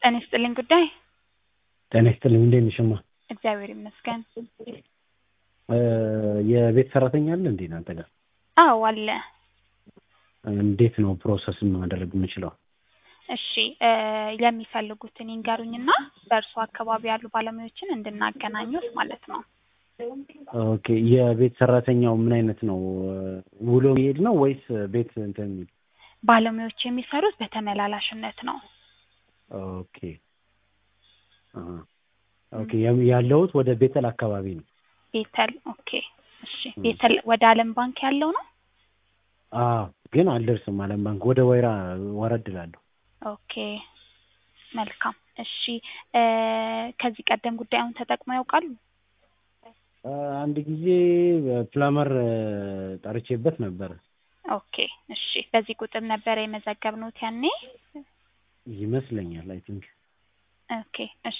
ጤና ይስጥልኝ ጉዳይ ጤና ይስጥልኝ እንዴት ነሽ እማ? እግዚአብሔር ይመስገን። የቤት ሰራተኛ አለ እንዴ እናንተ ጋር? አዎ አለ። እንዴት ነው ፕሮሰስ ማድረግ የምችለው? እሺ የሚፈልጉትን ይንገሩኝና በእርሱ አካባቢ ያሉ ባለሙያዎችን እንድናገናኙት ማለት ነው። ኦኬ የቤት ሰራተኛው ምን አይነት ነው? ውሎ የሚሄድ ነው ወይስ ቤት እንትን የሚል? ባለሙያዎች የሚሰሩት በተመላላሽነት ነው። ኦኬ አሀ። ኦኬ ያለሁት ወደ ቤተል አካባቢ ነው። ቤተል ኦኬ። እሺ ቤተል ወደ አለም ባንክ ያለው ነው? አዎ ግን አልደርስም አለም ባንክ ወደ ወይራ ወረድ እላለሁ። ኦኬ መልካም። እሺ ከዚህ ቀደም ጉዳዩን ተጠቅመው ያውቃሉ? አንድ ጊዜ ፕላመር ጠርቼበት ነበር። ኦኬ እሺ። በዚህ ቁጥር ነበረ የመዘገብነውት ያኔ? ይመስለኛል አይ ቲንክ ኦኬ እሺ።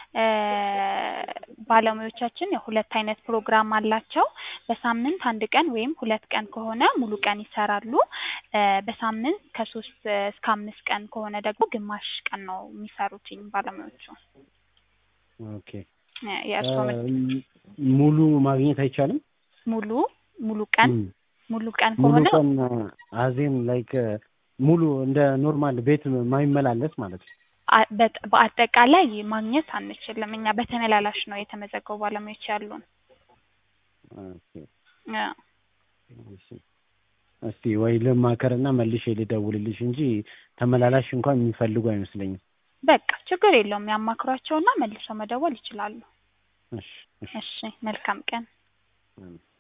ባለሙያዎቻችን የሁለት አይነት ፕሮግራም አላቸው። በሳምንት አንድ ቀን ወይም ሁለት ቀን ከሆነ ሙሉ ቀን ይሰራሉ። በሳምንት ከሶስት እስከ አምስት ቀን ከሆነ ደግሞ ግማሽ ቀን ነው የሚሰሩትኝ ባለሙያዎቹ። ኦኬ የእርስዎ ሙሉ ማግኘት አይቻልም? ሙሉ ሙሉ ቀን ሙሉ ቀን ሙሉ ከሆነ ቀን አዜም ላይክ ሙሉ እንደ ኖርማል ቤት ማይመላለስ ማለት ነው። አ- በጥ- በአጠቃላይ ማግኘት አንችልም። እኛ በተመላላሽ ነው የተመዘገቡ ባለሙያዎች ያሉን። ኦኬ አዎ። እሺ። እስቲ ወይ ልማከርና መልሼ ልደውልልሽ እንጂ ተመላላሽ እንኳን የሚፈልጉ አይመስለኝም። በቃ ችግር የለውም። ያማክሯቸውና መልሰው መደወል ይችላሉ። እሺ እሺ እሺ መልካም ቀን። እም።